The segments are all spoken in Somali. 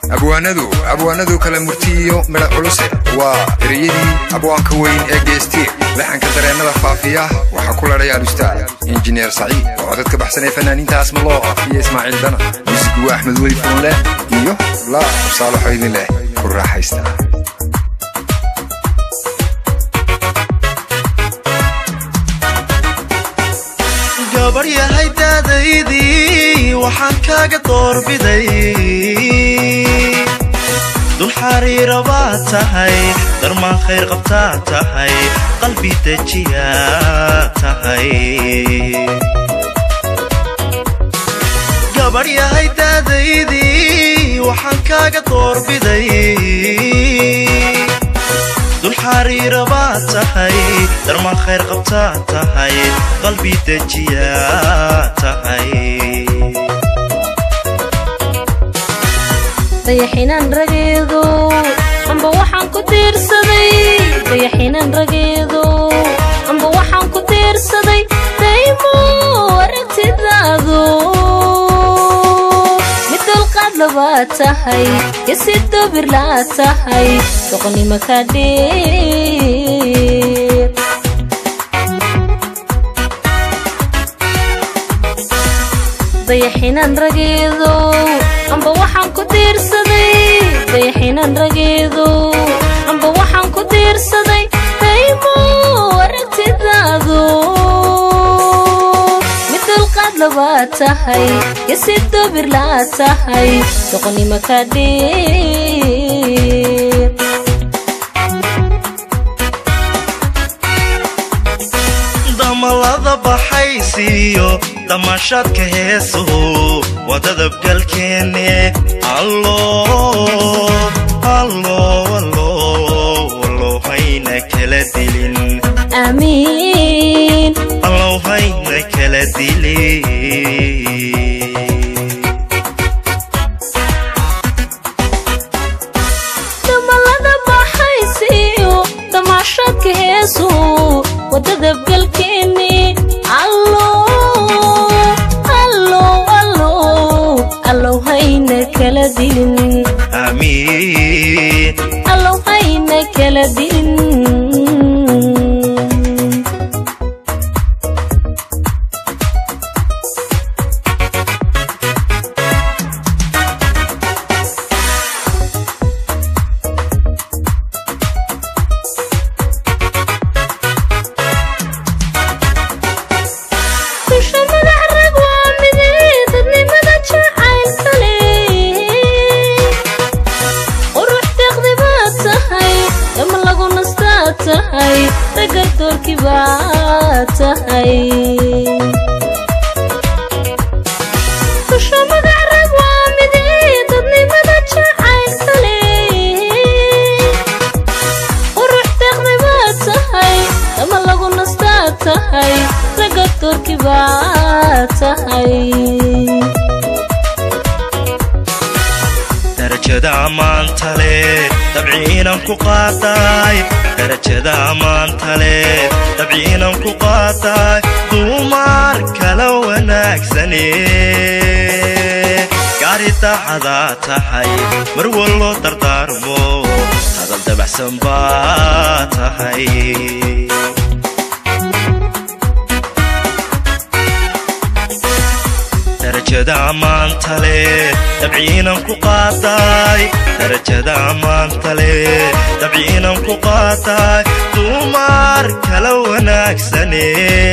abwaanadu abwaanadu kala murtiyiyo midha culuse waa ereyadii abwaanka weyn ee geestiir laxanka dareennada faafiya waxaa ku ladhay alustaad injineer saciid oo codad ka baxsanay fanaaniinta asmalooqa iyo ismaaciil dana muusigu waa axmed weli fuunleh iyo laa saalaxo idin leh ku raaxaysta gabar yahay daadaydii waxaan kaaga doorbiday dul xariira baad tahay darmaan khayr qabtaa tahay qalbi dejiyaa tahay gabar yahay daadaydii waxaan kaaga doorbiday dul xariira baad tahay darmaan khayr qabtaa tahay qalbi dejiyaa tahay dayaxinan rageedo amba waxaan ku tiirsaday dayaxinan rageedo amba waxaan ku tiirsaday daymo aragtidaado mid dulqaad labaad tahay yasi dobir laad tahay doqonnimo ka dheer dayaxinan rageedo amba waxaan ku tiirsaday dayaxinan rageedo amba waxaan ku tiirsaday daymo aragtidaado mid dulqaad labaad tahay yasi dobir laad tahay doqonnimo ka dheer damalada baxaysiiyo damaashaadka heesuhu waa dadabgalkeenne allo allo allo allow hayna kala dilin aamiin allow hayna kala dilin damalada baxaysiiyo damaashaadka heesu wadadabgalkeeni allo allo allo allow hayna kala dilin amiin allow hayna kala dilin dusha madax rag waa midee dadnimada jacaylka leh qurux deeqdi baad tahay dama lagu nastaad tahay ragga doorkii baad tahay dusha madax rag waa midee dadnimada jacaylka leh qurux deeqdi baad tahay dama lagu nastaad tahay ragga doorkii baad tahay darajada ammaanta leh dabciinan ku qaadaay darajada ammaanta leh dabciinan ku qaadaay dumar kala wanaagsane gaari daacadaa tahay mar wallo dardaarmo hadal dabaxsan baa tahay darajada ammaanta leh dabciinan ku qaadaay darajada ammaanta leh dabciinan ku qaadaay dumar kala wanaagsane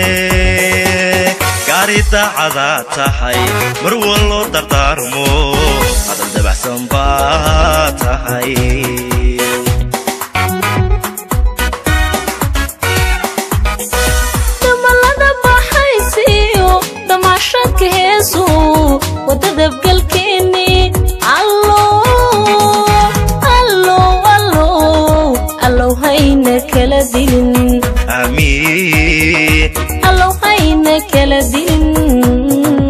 gaari daacadaa tahay mar wallo dardaarmo hadal dabaxsan baa tahay damalada baxaysiiyo damaashaadka heesu wadadabgalkeeni allo allo allo allow hayna kala dilin amiin allow hayna kala dilin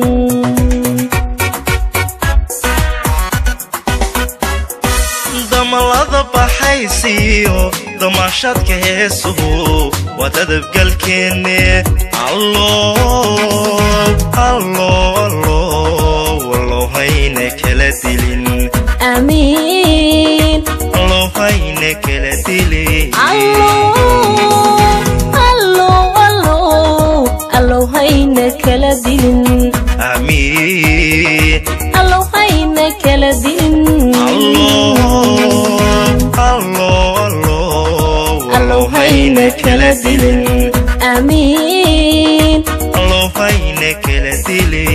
damalada baxaysiiyo damaashaadka heesuhu waa dadabgalkeenne allo allo allo wallow hayna kala dilin aamiin allow hayna kala dilin allow hayna kala dilin amiin allow hayna kala dilin allow hayna kala dilin aamiin allow hayna kala dilin